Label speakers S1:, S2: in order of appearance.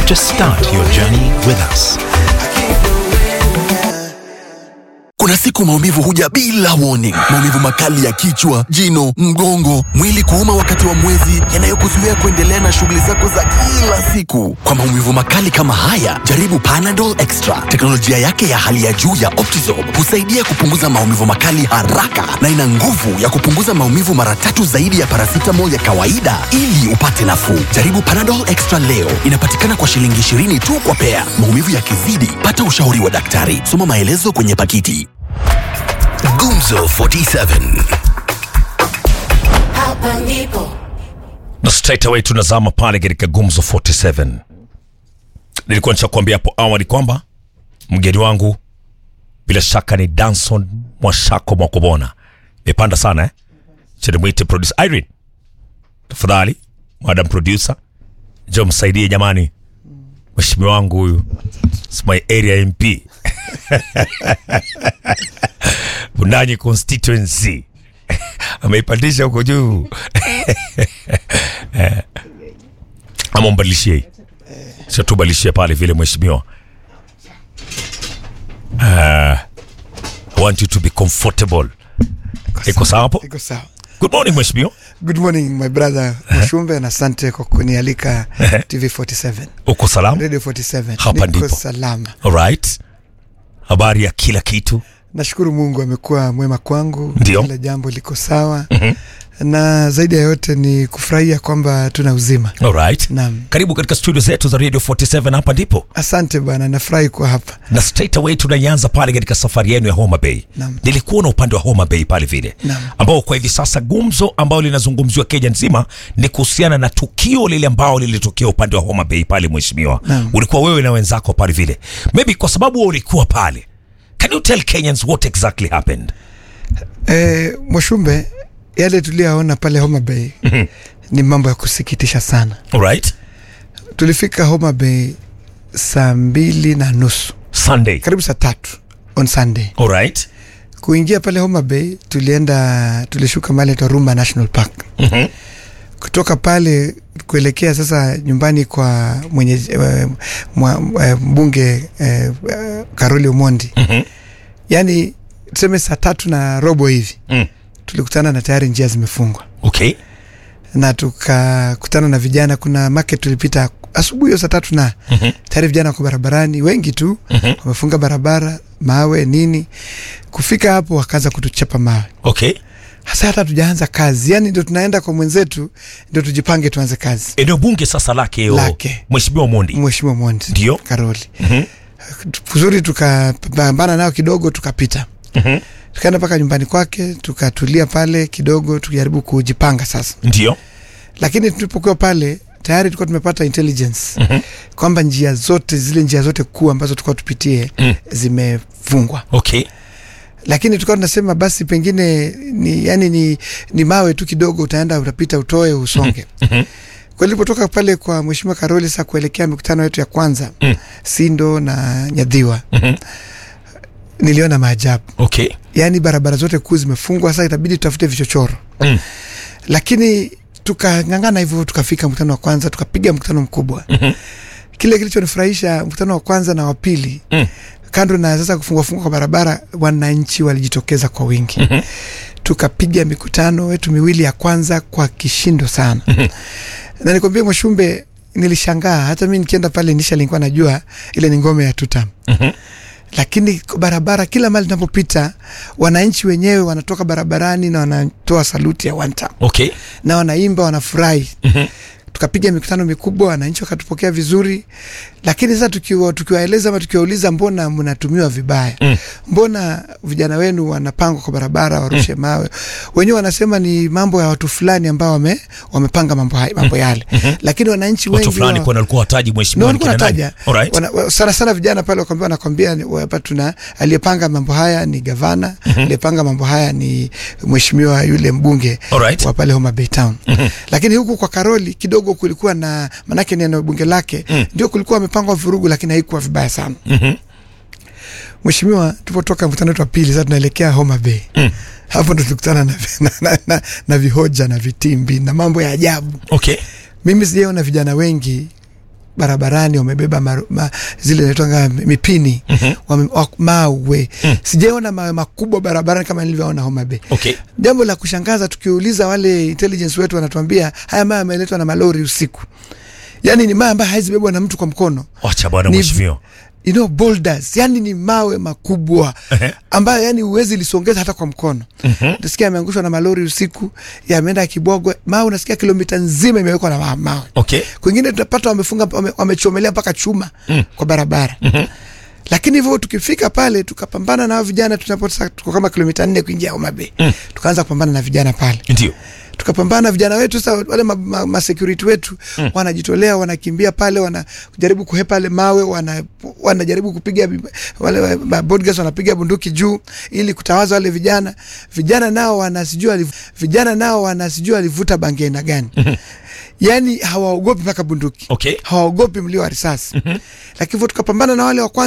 S1: Just start your journey with us.
S2: Kuna siku maumivu huja bila warning. Maumivu makali ya kichwa, jino, mgongo, mwili kuuma wakati wa mwezi, yanayokuzuia kuendelea na shughuli zako za kila siku. Kwa maumivu makali kama haya, jaribu Panadol Extra. Teknolojia yake ya hali ya juu ya Optizorb husaidia kupunguza maumivu makali haraka na ina nguvu ya kupunguza maumivu mara tatu zaidi ya paracetamol ya kawaida ili upate nafuu. Jaribu Panadol Extra leo. Inapatikana kwa shilingi 20 tu kwa pea. Maumivu yakizidi, pata ushauri wa daktari. Soma maelezo kwenye pakiti.
S3: Gumzo 47
S4: Hapa ndipo
S5: na straight away tunazama pale katika gumzo 47 nilikuwa nishakuambia hapo awali kwamba mgeni wangu bila shaka ni danson mwashako mwakobona imepanda sana eh? chenimwite producer irene tafadhali madam producer jo msaidie jamani mheshimiwa wangu huyu It's my area mp bundanyi constituency ameipandisha huko juu Eh. ama mbadilishie sio tubadilishie pale vile mheshimiwa uh, I want you to be comfortable iko sawa hapo
S6: Iko sawa.
S5: good morning mheshimiwa
S6: Good morning my brother Mshumbe na asante kwa kunialika TV 47
S5: uko salama
S6: Radio 47
S5: Hapa
S6: Niko
S5: ndipo.
S6: salama
S5: alright habari ya kila kitu
S6: nashukuru Mungu amekuwa mwema kwangu
S5: Ndio.
S6: kila jambo liko sawa na zaidi ya yote ni kufurahia kwamba tuna uzima
S5: alright
S6: Naam.
S5: karibu katika studio zetu za radio 47 hapa ndipo
S6: asante bwana nafurahi kuwa hapa
S5: na straight away tunaianza pale katika safari yenu ya Homa Bay.
S6: Naam.
S5: Nilikuwa na upande wa Homa Bay pale vile
S6: Naam.
S5: ambao kwa hivi sasa gumzo ambao linazungumziwa Kenya nzima ni kuhusiana na tukio lile ambao lilitokea upande wa Homa Bay pale, mheshimiwa.
S6: Naam.
S5: Ulikuwa wewe na wenzako pale vile, maybe kwa sababu wewe ulikuwa pale, can you tell Kenyans what exactly happened?
S6: e, Mwashumbe yale tuliyoona pale Homa Bay ni mambo ya kusikitisha sana
S5: Alright,
S6: tulifika Homa Bay saa mbili na nusu
S5: Sunday.
S6: karibu saa tatu on Sunday
S5: Alright,
S6: kuingia pale Homa Bay tulienda tulishuka mahali inaitwa Rumba National Park.
S5: Mhm.
S6: Kutoka pale kuelekea sasa nyumbani kwa mwenye eh, mwa, eh, mbunge eh, eh, Karoli Omondi
S5: Mhm.
S6: yaani tuseme saa tatu na robo hivi
S5: Mm.
S6: tulikutana na tayari njia zimefungwa
S5: okay,
S6: na tukakutana na vijana. Kuna market tulipita asubuhi hiyo saa tatu na
S5: Mhm.
S6: tayari vijana wako barabarani wengi tu
S5: Mhm.
S6: wamefunga barabara, mawe nini. Kufika hapo wakaanza kutuchapa mawe
S5: okay.
S6: hasa hata tujaanza kazi, yani ndio tunaenda kwa mwenzetu, ndio tujipange tuanze kazi.
S5: Eneo bunge sasa lake o,
S6: Lake.
S5: mheshimiwa Mondi.
S6: Mheshimiwa Mondi
S5: Ndio.
S6: Karoli
S5: Mhm.
S6: vizuri, tukapambana nao kidogo, tukapita
S5: Mhm.
S6: tukaenda mpaka nyumbani kwake, tukatulia pale kidogo, tukijaribu kujipanga sasa.
S5: Ndio.
S6: Lakini tulipokuwa pale tayari tulikuwa tumepata intelligence
S5: Mhm.
S6: kwamba njia zote zile njia zote kuu ambazo tulikuwa tupitie
S5: Mm.
S6: zimefungwa,
S5: Okay.
S6: lakini tulikuwa tunasema basi pengine ni, yani ni, ni mawe tu kidogo, utaenda utapita, utoe usonge.
S5: Mhm.
S6: Kwa nilipotoka pale kwa Mheshimiwa Karoli sasa kuelekea mikutano yetu ya kwanza
S5: Mm.
S6: Sindo na Nyadhiwa,
S5: Mhm.
S6: niliona maajabu,
S5: Okay.
S6: yaani barabara zote kuu zimefungwa. Sasa itabidi tutafute vichochoro
S5: Mm.
S6: lakini tukang'ang'ana hivyo, tukafika mkutano wa kwanza, tukapiga mkutano mkubwa.
S5: Mhm.
S6: Kile kilichonifurahisha mkutano wa kwanza na wa pili
S5: Mm.
S6: kando na sasa kufungwa fungwa kwa barabara, wananchi walijitokeza kwa wingi.
S5: Mhm.
S6: Tukapiga mikutano wetu miwili ya kwanza kwa kishindo sana na nikwambie Mwashumbe, nilishangaa hata mi nikienda pale nisha nilikuwa najua ile ni ngome ya tutam
S5: Mhm.
S6: lakini kwa barabara kila mali tunapopita wananchi wenyewe wanatoka barabarani na wanatoa saluti ya one time
S5: Okay.
S6: na wanaimba wanafurahi
S5: Mhm.
S6: tukapiga mikutano mikubwa wananchi wakatupokea vizuri lakini sasa tukiwa tukiwaeleza ama tukiwauliza mbona mnatumiwa vibaya
S5: Mm.
S6: mbona vijana wenu wanapangwa kwa barabara warushe mawe wenyewe wanasema ni mambo ya watu fulani ambao wame, wamepanga mambo, hai- mambo yale lakini wananchi
S5: Watu
S6: wengi
S5: fulani
S6: wa-
S5: kwa walikuwa wataji
S6: No,
S5: mheshimiwa
S6: walikuwa
S5: ni kina nani?
S6: nataja
S5: Alright.
S6: Wana- wa- sana sana vijana pale wakwambia wanakwambia ni- hapa tuna aliyepanga mambo haya ni gavana aliyepanga mambo haya ni mheshimiwa yule mbunge
S5: Alright.
S6: wa pale Homa Bay Town lakini huku kwa Karoli kidogo kulikuwa na manake ni eneo bunge lake ndio kulikuwa wamepangwa vurugu lakini haikuwa vibaya sana
S5: Mhm.
S6: mheshimiwa tulipotoka mkutano wetu wa pili sasa tunaelekea Homa Bay hapo ndo tulikutana na, na, na, na, na vihoja na vitimbi na mambo ya ajabu
S5: Okay.
S6: mimi sijaona vijana wengi barabarani wamebeba maru, ma, zile naitwanga mipini wame, wa, mawe sijaona mawe makubwa barabarani kama nilivyoona Homa Bay
S5: Okay.
S6: jambo la kushangaza tukiuliza wale intelligence wetu wanatuambia haya mawe yameletwa na malori usiku yaani ni mawe ambayo hawezi bebwa na mtu kwa mkono
S5: Wacha bwana
S6: Ni-
S5: mheshimiwa.
S6: you know, boulders yani ni mawe makubwa
S5: Ehe.
S6: ambayo yani huwezi lisongeza hata kwa mkono utasikia yameangushwa na malori usiku yameenda Kibogwe mawe unasikia kilomita nzima imewekwa na ma- mawe
S5: Okay.
S6: kwingine tunapata wamefunga wame- wamechomelea mpaka chuma kwa barabara lakini hivyo tukifika pale tukapambana na hao vijana tunapota tuko kama kilomita nne kuingia Homa Bay tukaanza kupambana na vijana pale
S5: Ndio.
S6: tukapambana na vijana wetu sasa wale ma, ma, ma security wetu mm. wanajitolea wanakimbia pale wanajaribu kuhepa ale mawe wana, wanajaribu kupiga bi- wale wa- ma bodyguards wanapiga bunduki juu ili kutawaza wale vijana vijana nao wanasijua waliv- vijana nao wanasijua walivuta bangi aina gani yani hawaogopi mpaka bunduki
S5: Okay.
S6: hawaogopi mlio wa risasi lakini hivyo tukapambana na wale wa kwanza